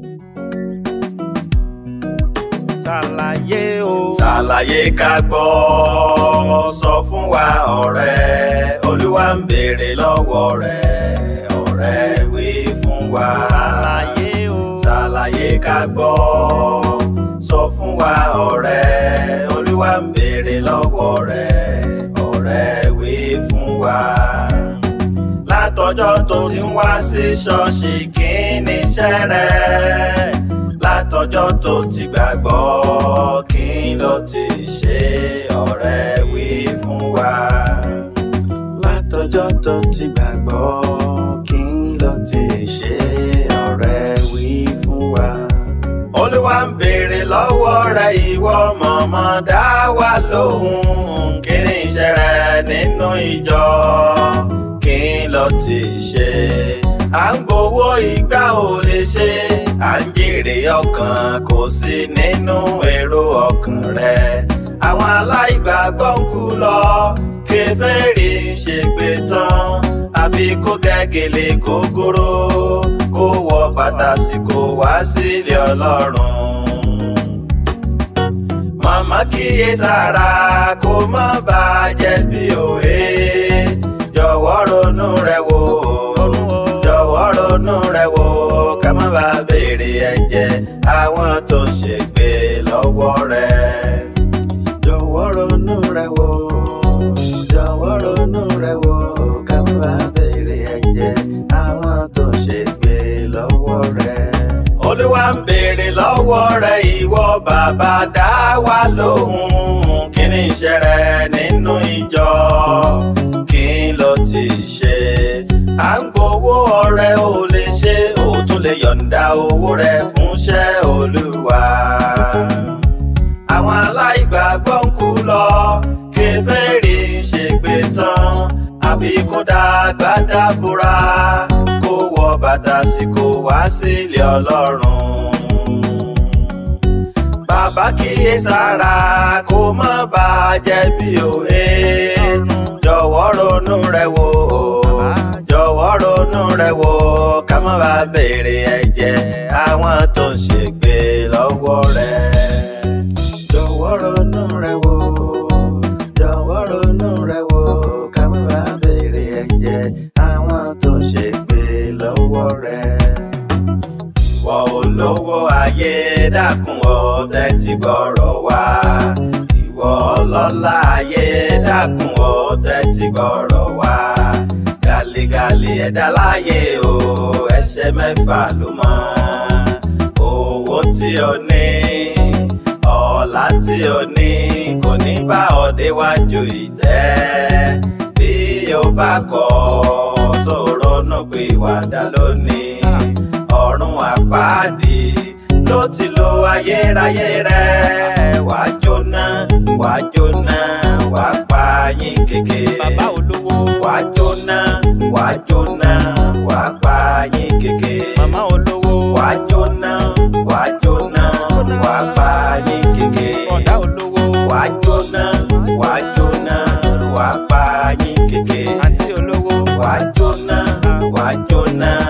ṣàlàyé o. ṣàlàyé ká gbọ́ sọ fún wa ọ̀rẹ́ olúwa ń béèrè lọ́wọ́ rẹ̀ ọ̀rẹ́ wí fún wa. ṣàlàyé o. ṣàlàyé ká gbọ́ sọ fún wa ọ̀rẹ́ olúwa ń béèrè lọ́wọ́ rẹ̀ ọ̀rẹ́ wí fún wa. látọjọ́ tó ti ń wá sí ṣọ́ọ̀ṣì kí ni iṣẹ́ rẹ̀ látọjọ́ tó ti gbàgbọ́ kí ló ti ṣe ọ̀rẹ́ wí fún wa. látọjọ́ tó ti gbàgbọ́ kí ló ti ṣe ọ̀rẹ́ wí fún wa. olúwa ń béèrè lọ́wọ́ rẹ ìwọ mọ̀mọ́ dá wa lóhùn kí ni iṣẹ́ rẹ nínú ìjọ kí ló ti ṣe à ń gbowó ìgbà ò lè ṣe à ń jèrè ọkàn kò sí nínú èrò ọkàn rẹ àwọn aláìgbàgbọ́ ń kú lọ kèfèrí ń ṣègbè tán àfi kó gẹ́gẹ́lé gógóró kó wọ bàtà sí kó wá sílé ọlọ́run màmá kíyè sára kó má bàa jẹ̀bi òye jọ̀wọ́ ronú rẹ wò jọ̀wọ́ ronú rẹ wò ká má bàa béèrè ẹ̀jẹ̀ àwọn tó ń ṣègbè lọ́wọ́ rẹ. jọ̀wọ́ ronú rẹ wò jọ̀wọ́ ronú rẹ wò ká má bàa béèrè ẹ̀jẹ̀ àwọn tó ń ṣègbè lọ́wọ́ rẹ. olúwa ń béèrè lọ́wọ́ rẹ ìwọ bàbá dá wa lóhùn kí ni iṣẹ́ rẹ nínú ìjọ kí ló ti ṣe à ń gbowó ọrẹ ò lè ṣe ò tún lè yọ̀ǹda owó rẹ fúnṣẹ́ olúwa. àwọn aláìgbàgbọ́ ń kú lọ kèfèrí ń ṣègbè tán àfi kó dàgbà dábúra kó wọ bàtà sí kó wá sílé ọlọ́run. bàbá kíyè sára kó má bàa jẹ̀bi òye jọ̀wọ́ ronú rẹ wò jọ̀wọ́ ronú rẹ wò ká má bàa béèrè ẹ̀jẹ̀ àwọn tó ń ṣègbè lọ́wọ́ rẹ. jọ̀wọ́ ronú rẹ wò jọ̀wọ́ ronú rẹ wò ká má bàa béèrè ẹ̀jẹ̀ àwọn tó ń ṣègbè lọ́wọ́ rẹ. ìwọ olówó ayé dákun ọ tẹ́tí gbọ́rọ̀ wá ìwọ ọlọ́lá ayé dákun ó tẹ́tí gbọ́rọ̀ wá gàlígàlí ẹ̀dá láyé o ẹsẹ̀ mẹ́fà ló mọ́ owó tí o ní ọlá tí o ní kò ní bá ọ déwájú ìtẹ́ bí o bá kọ̀ tó ronú pé ìwàdà lónìí ọ̀run àpáàdì ló ti lo ayérayé rẹ wàá jóná wàá jóná wàá pa yín kéke. bàbá olówó. wàá jóná wàá jóná wàá pa yín kéke. màmá olówó. wàá jóná wàá jóná wàá pa yín kéke. ọ̀dà olówó. wàá jóná wàá jóná wàá pa yín kéke. àǹtí olówó. wàá jóná wàá jóná